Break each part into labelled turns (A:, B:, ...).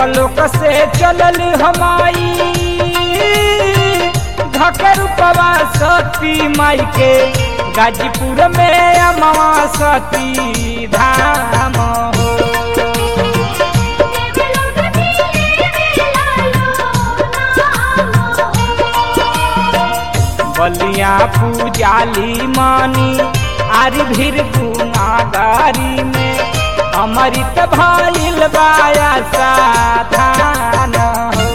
A: देवलोक से चलल हमाई घकर पवा सती माई के गाजीपुर में अमवा सती धाम हो बलिया पूजाली मानी आर भीर गुनागारी में अमृत भइल बाया साधान हो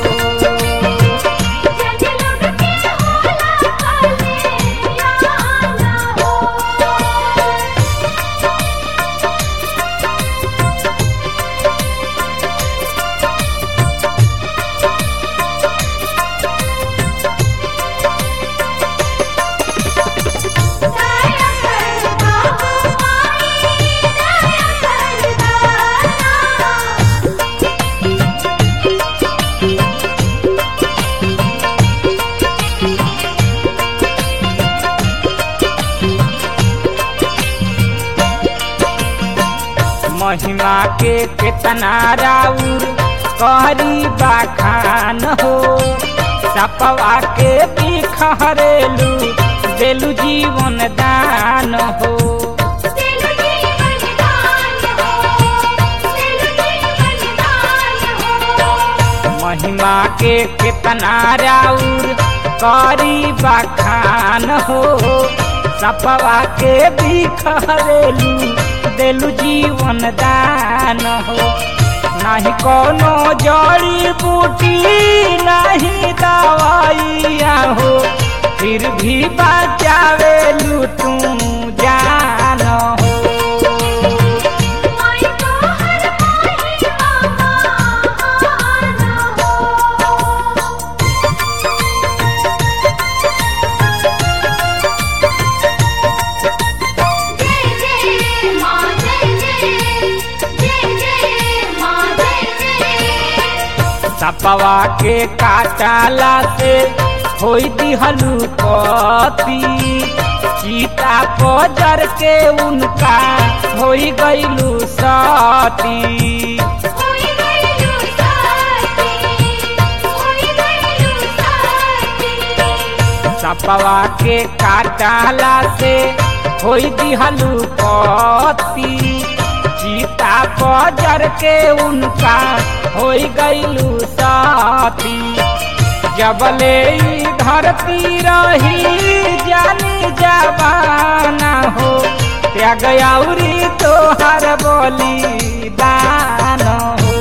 A: महिमा के केतना राउर करी बाखान हो सपवा के बिखरेलू देलू जीवन दान हो महिमा के केतना राउर करी बखान हो सपवा के बिखरेलू देलू जीवन दान हो नाही कोनो जड़ी बूटी नहीं दवाइया हो फिर भी बचावेलू तू जान हो सपवा के काटाला से होई दिहलू पति सीता पजर के उनका होई गईलू सती सपवा के काटाला से होई दिहलू पति सीता पजर के उनका होई गईलू साथी जबले ई धरती रही जानी जबाना हो त्याग औरी तोहर बोली दान हो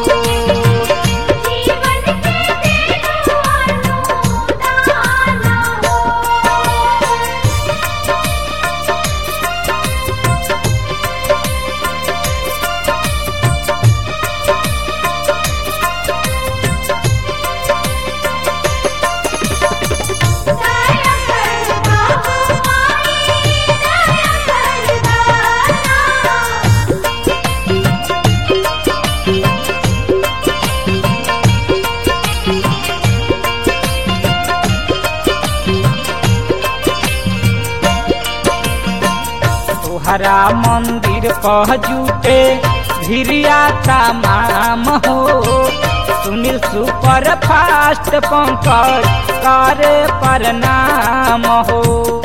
A: तोहरा मंदिर कह जूटे भिरिया तमाम हो सुनील सुपर फास्ट पंकज करे प्रणाम हो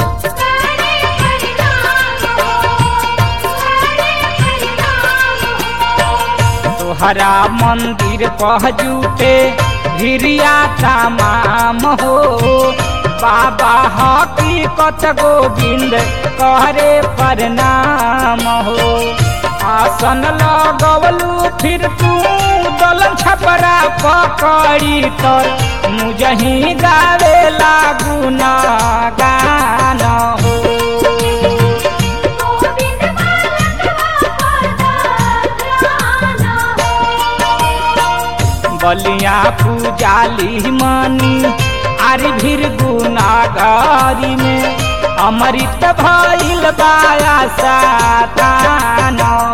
A: तोहरा मंदिर कह जूटे भिरिया तमाम हो बाबा हकीकत गोविंद करे प्रणाम हो आसन लगवलू फिर तू दलन छपरा पकड़ी तर मुझही गावे लागू ना गान हो बलिया पूजाली मनी आरी भीर गुनागारी में अमृत भइल बाया सातान